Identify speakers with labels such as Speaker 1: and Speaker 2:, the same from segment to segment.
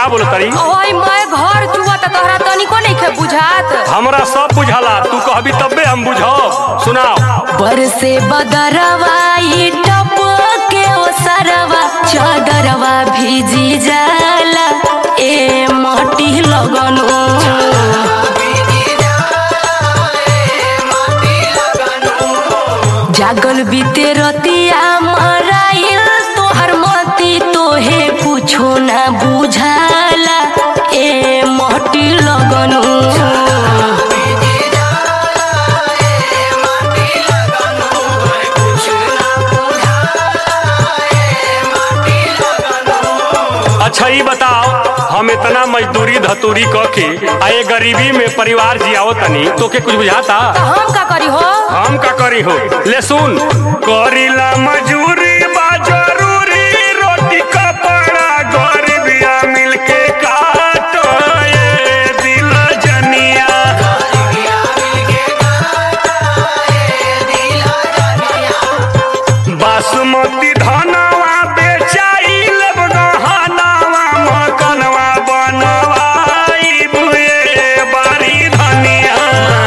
Speaker 1: का बोल तरी
Speaker 2: ओए मैं घर चुआ त तोहरा तनिको नइखे बुझात
Speaker 1: हमरा सब बुझाला तू कहबी तब्बे हम बुझब सुनाओ
Speaker 2: बरसे बदरवा ई टप के ओ सरवा चादरवा भीजी जाला ए माटी लगनो जागल बीते रतिया मराइल तोहर मती तोहे कुछो ना बुझाला ए माटी लगनो
Speaker 1: अच्छा ई बताओ हम इतना मजदूरी धतूरी क के आए गरीबी में परिवार जियाओ तनी तोके कुछ बुझाता
Speaker 2: त हम का करी हो
Speaker 1: हम का करी हो ले सुन करीला मजूरी बा जरूरी रोटी कपड़ा गरीबिया मिलके काटो ये दिल जनिया बासमती धनवा बेचाई लेब गहनवा मकनवा बनवाई बुए बारी धनिया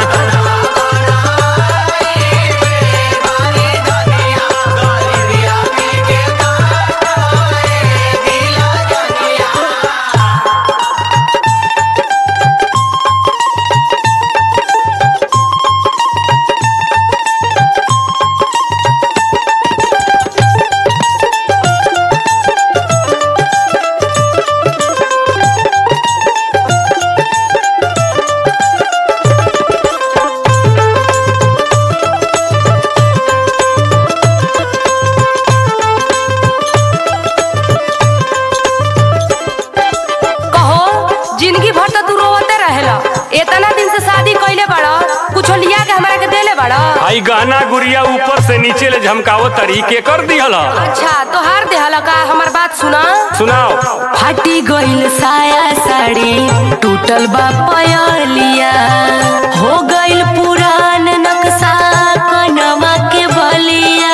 Speaker 2: कहो जिंदगी भर तो तू रोवते रहेला इतना दिन से शादी कइले बाड़ा कुछ लिया के हमरा के देले बाड़ा
Speaker 1: आई गहना गुड़िया ऊपर से नीचे ले झमकावो तरी के कर दिहल
Speaker 2: अच्छा तोहार देहला का हमार बात सुना
Speaker 1: सुनाओ
Speaker 2: फाटी गइल साया साड़ी टूटल बा पयलिया हो गइल पुरान नक्शा कनवा के बलिया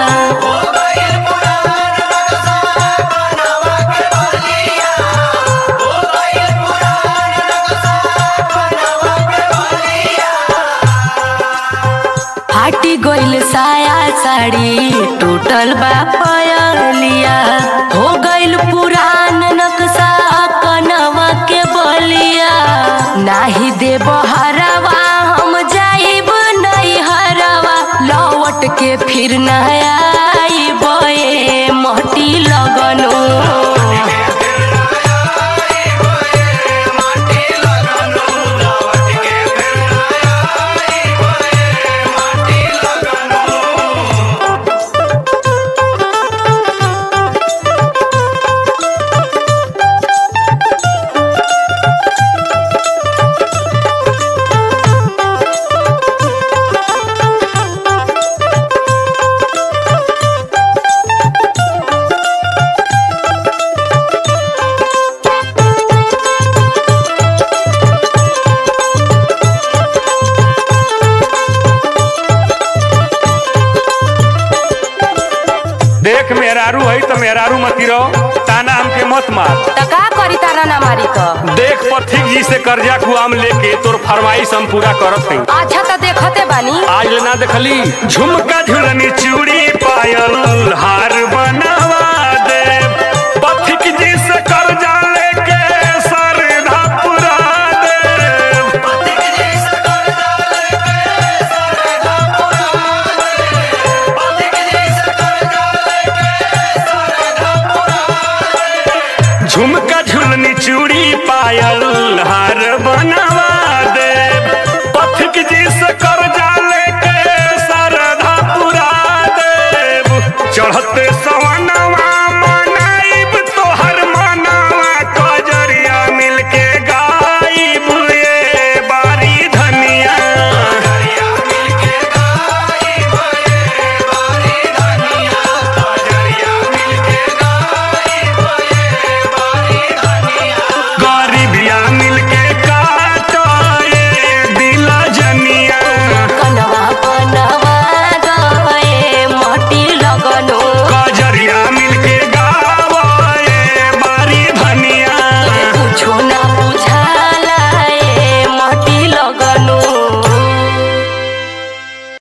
Speaker 2: फाटी गइल साया साड़ी टूटल बा पयलिया हो गइल पुरान नक्शा कनवा के बलिया नाही देब हरवा हम जाइब नहीं हरवा लौट के फिर न आइब ए महटी लगनो
Speaker 1: देख मेहरारू है तो मेहरारू मती रहो ताना हमके मत मार
Speaker 2: त का करी तारा ना मारी त
Speaker 1: देख पथिक जी से कर्जा कुआम लेके तोर फरमाइश हम पूरा करत हई
Speaker 2: अच्छा त देखते बानी
Speaker 1: आज ले ना देखली झुमका झुलनी चूड़ी पायल हार